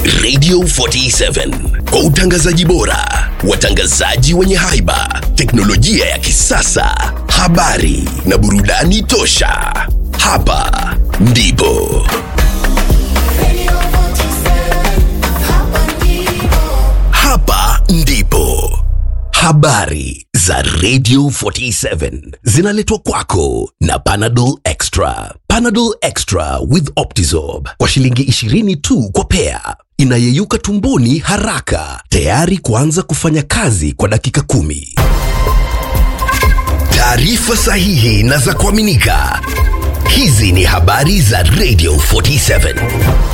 Radio 47 kwa utangazaji bora, watangazaji wenye haiba, teknolojia ya kisasa, habari na burudani tosha. Hapa ndipo hapa ndipo habari za Radio 47 zinaletwa kwako na Panadol Extra. Panadol Extra with Optizorb kwa shilingi 20 tu kwa pea, inayeyuka tumboni haraka, tayari kuanza kufanya kazi kwa dakika kumi. Taarifa sahihi na za kuaminika. Hizi ni habari za Radio 47.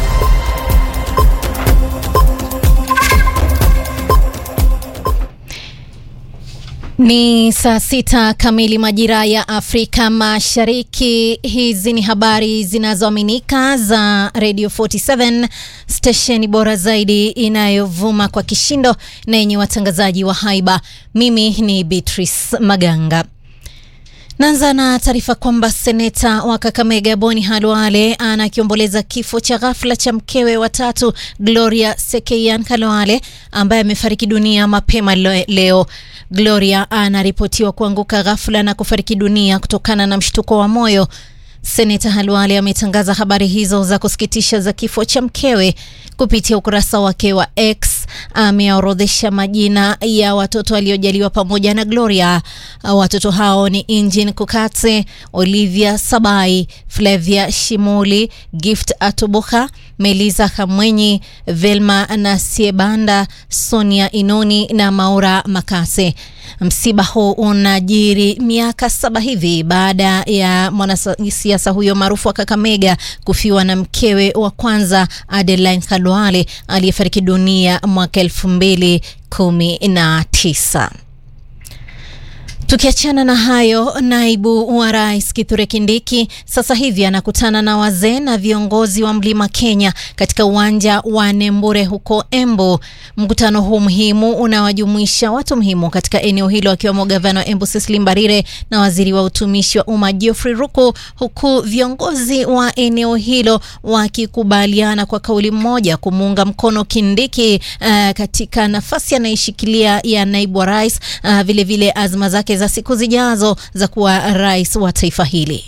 Ni saa sita kamili majira ya Afrika Mashariki. Hizi ni habari zinazoaminika za Radio 47, stesheni bora zaidi inayovuma kwa kishindo na yenye watangazaji wa haiba. Mimi ni Beatrice Maganga. Naanza na taarifa kwamba seneta wa Kakamega Boni Halwale anakiomboleza kifo cha ghafla cha mkewe watatu Gloria Sekeian Kalwale ambaye amefariki dunia mapema leo. Gloria anaripotiwa kuanguka ghafla na kufariki dunia kutokana na mshtuko wa moyo. Seneta Halwale ametangaza habari hizo za kusikitisha za kifo cha mkewe kupitia ukurasa wake wa X. Ameorodhesha majina ya watoto waliojaliwa pamoja na Gloria. Watoto hao ni Injin Kukatse, Olivia Sabai, Flavia Shimuli, Gift Atubuka, Melisa Kamwenyi, Velma Nasiebanda, Sonia Inoni na Maura Makase. Msiba huu unajiri miaka saba hivi baada ya mwanasiasa huyo maarufu wa Kakamega kufiwa na mkewe wa kwanza Adeline Khalwale aliyefariki dunia mwaka elfu mbili kumi na tisa. Tukiachana na hayo, naibu wa rais Kithure Kindiki sasa hivi anakutana na wazee na viongozi wa Mlima Kenya katika uwanja wa Nembure huko Embu. Mkutano huu muhimu unawajumuisha watu muhimu katika eneo hilo akiwemo gavana wa Embu Cecily Mbarire na waziri wa utumishi wa umma Geoffrey Ruku, huku viongozi wa eneo hilo wakikubaliana kwa kauli moja kumuunga mkono Kindiki uh, katika nafasi anayeshikilia ya naibu wa rais uh, vilevile azma zake za siku zijazo za kuwa rais wa taifa hili.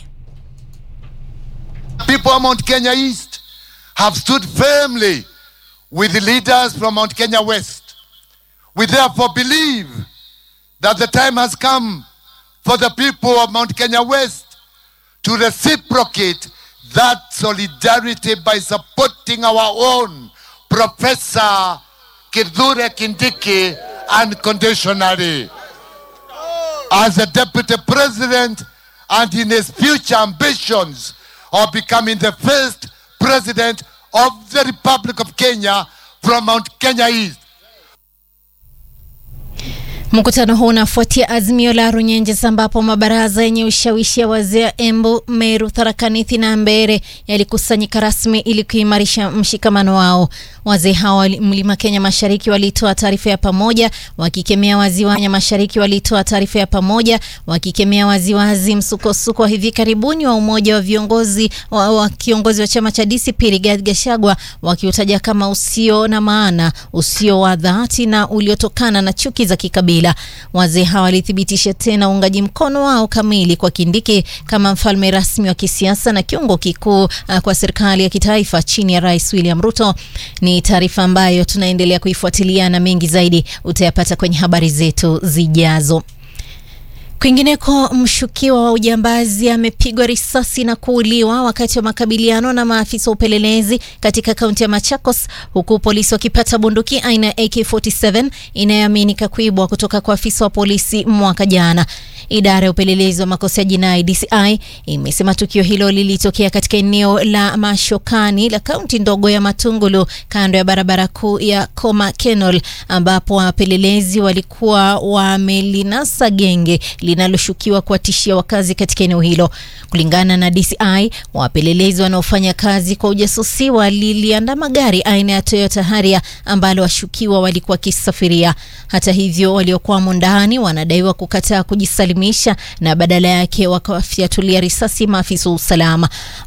People of Mount Kenya East have stood firmly with the leaders from Mount Kenya West. We therefore believe that the time has come for the people of Mount Kenya West to reciprocate that solidarity by supporting our own Professor Kithure Kindiki unconditionally as a deputy president and in his future ambitions of becoming the first president of the Republic of Kenya from Mount Kenya East. Mkutano huu unafuatia azimio la Runyenjes ambapo mabaraza yenye ushawishi ya wazee ya Embu, Meru, Tharaka Nithi na Mbeere yalikusanyika rasmi ili kuimarisha mshikamano wao. Wazee hao Mlima Kenya Mashariki walitoa taarifa ya pamoja wakikemea waziwa Kenya Mashariki walitoa taarifa ya pamoja wakikemea waziwazi msukosuko wa hivi karibuni wa umoja wa viongozi wa, wa kiongozi wa chama cha DCP Rigathi Gachagua wakiutaja kama usio na maana, usio wa dhati na uliotokana na chuki za kikabila. Wazee hawa walithibitisha tena uungaji mkono wao kamili kwa Kindiki kama mfalme rasmi wa kisiasa na kiungo kikuu uh, kwa serikali ya kitaifa chini ya Rais William Ruto. Ni taarifa ambayo tunaendelea kuifuatilia na mengi zaidi utayapata kwenye habari zetu zijazo. Kwingineko, mshukiwa wa ujambazi amepigwa risasi na kuuliwa wakati wa makabiliano na maafisa wa upelelezi katika kaunti ya Machakos, huku polisi wakipata bunduki aina ya AK47 inayoaminika kuibwa kutoka kwa afisa wa polisi mwaka jana. Idara ya upelelezi wa makosa ya jinai DCI imesema tukio hilo lilitokea katika eneo la Mashokani la kaunti ndogo ya Matungulu kando ya barabara kuu ya Koma Kenol, ambapo wapelelezi walikuwa wamelinasa genge linaloshukiwa kuwatishia wakazi katika eneo hilo. Kulingana na DCI, wapelelezi wanaofanya kazi kwa ujasusi waliliandama gari aina ya Toyota Harrier ambalo washukiwa walikuwa wakisafiria. Hata hivyo, waliokuwamo ndani wanadaiwa kukataa kujisalimisha na badala yake wakawafyatulia risasi maafisa wa usalama.